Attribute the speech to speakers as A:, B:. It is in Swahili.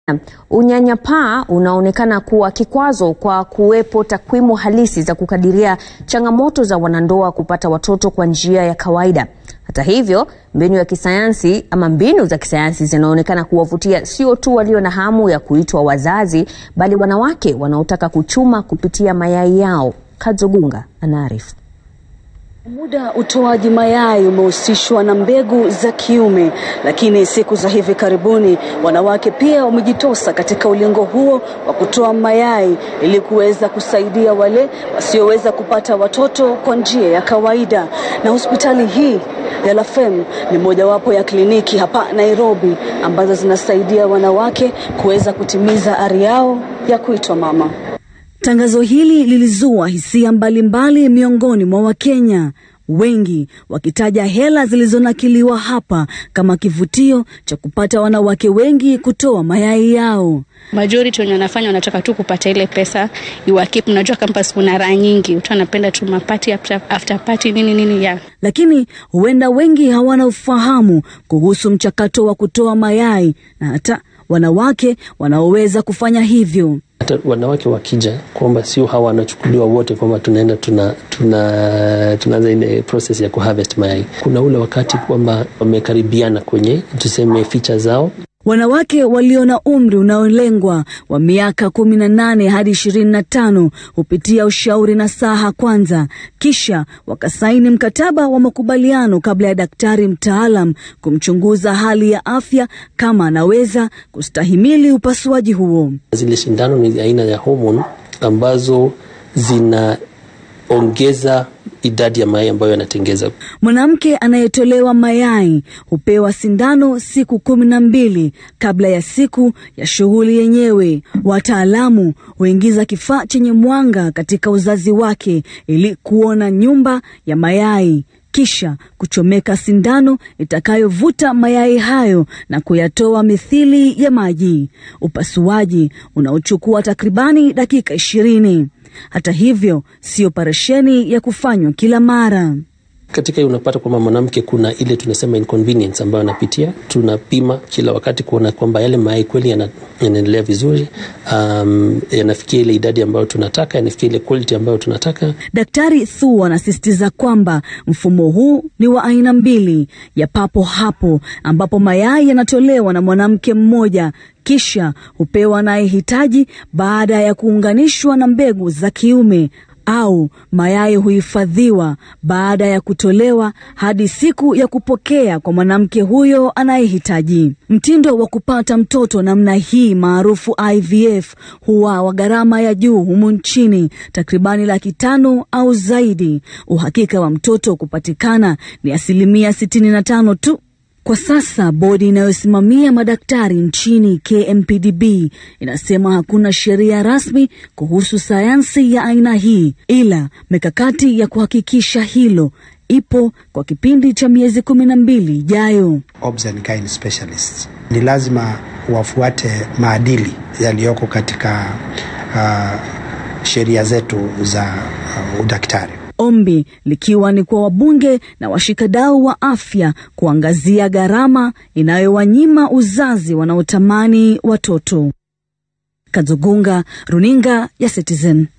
A: Unyanyapaa unaonekana kuwa kikwazo kwa kuwepo takwimu halisi za kukadiria changamoto za wanandoa kupata watoto kwa njia ya kawaida. Hata hivyo, mbinu ya kisayansi ama mbinu za kisayansi zinaonekana kuwavutia sio tu walio na hamu ya kuitwa wazazi, bali wanawake wanaotaka kuchuma kupitia mayai yao. Kadzogunga anaarifu.
B: Muda utoaji mayai umehusishwa na mbegu za kiume, lakini siku za hivi karibuni wanawake pia wamejitosa katika ulingo huo wa kutoa mayai ili kuweza kusaidia wale wasioweza kupata watoto kwa njia ya kawaida. Na hospitali hii ya Lafem ni mojawapo ya kliniki hapa Nairobi ambazo zinasaidia wanawake kuweza kutimiza ari yao ya kuitwa mama. Tangazo hili lilizua hisia mbalimbali miongoni mwa Wakenya, wengi wakitaja hela zilizonakiliwa hapa kama kivutio cha kupata wanawake wengi kutoa mayai yao.
C: Majority wenye wanafanya wanataka tu kupata ile pesa iwakip. Unajua campus kuna raha nyingi, mtu anapenda tu mapati after, after party nini nini ya
B: Lakini huenda wengi hawana ufahamu kuhusu mchakato wa kutoa mayai na hata wanawake wanaoweza kufanya hivyo.
D: hata wanawake wakija kwamba sio hawa wanachukuliwa wote kwamba tunaenda tuna tuna tunaanza ile process ya kuharvest mayai. Kuna ule wakati kwamba wamekaribiana kwenye tuseme ficha zao
B: Wanawake walio na umri unaolengwa wa miaka kumi na nane hadi ishirini na tano hupitia ushauri na saha kwanza, kisha wakasaini mkataba wa makubaliano kabla ya daktari mtaalam kumchunguza hali ya afya kama anaweza kustahimili upasuaji huo.
D: zile shindano ni aina ya hormone ambazo zinaongeza idadi ya mayai ambayo yanatengeza.
B: Mwanamke anayetolewa mayai hupewa sindano siku kumi na mbili kabla ya siku ya shughuli yenyewe. Wataalamu huingiza kifaa chenye mwanga katika uzazi wake ili kuona nyumba ya mayai kisha kuchomeka sindano itakayovuta mayai hayo na kuyatoa mithili ya maji. Upasuaji unaochukua takribani dakika ishirini. Hata hivyo, si operesheni ya kufanywa kila mara.
D: Katika hiyo unapata kwamba mwanamke kuna ile tunasema inconvenience ambayo anapitia. Tunapima kila wakati kuona kwamba yale mayai kweli yana- yanaendelea vizuri, um, yanafikia ile idadi ambayo tunataka, yanafikia ile quality ambayo tunataka.
B: Daktari Thu anasisitiza kwamba mfumo huu ni wa aina mbili, ya papo hapo ambapo mayai yanatolewa na mwanamke mmoja kisha hupewa anayehitaji baada ya kuunganishwa na mbegu za kiume au mayai huhifadhiwa baada ya kutolewa hadi siku ya kupokea kwa mwanamke huyo anayehitaji. Mtindo wa kupata mtoto namna hii maarufu IVF huwa wa gharama ya juu humu nchini, takribani laki tano au zaidi. Uhakika wa mtoto kupatikana ni asilimia sitini na tano tu. Kwa sasa bodi inayosimamia madaktari nchini KMPDB inasema hakuna sheria rasmi kuhusu sayansi ya aina hii, ila mikakati ya kuhakikisha hilo ipo kwa kipindi cha miezi kumi na mbili ijayo.
E: Obs and gyne specialists ni lazima wafuate maadili yaliyoko katika uh, sheria zetu za uh, udaktari.
B: Ombi likiwa ni kwa wabunge na washikadau wa afya kuangazia gharama inayowanyima uzazi wanaotamani watoto. Kadzogunga, runinga ya Citizen.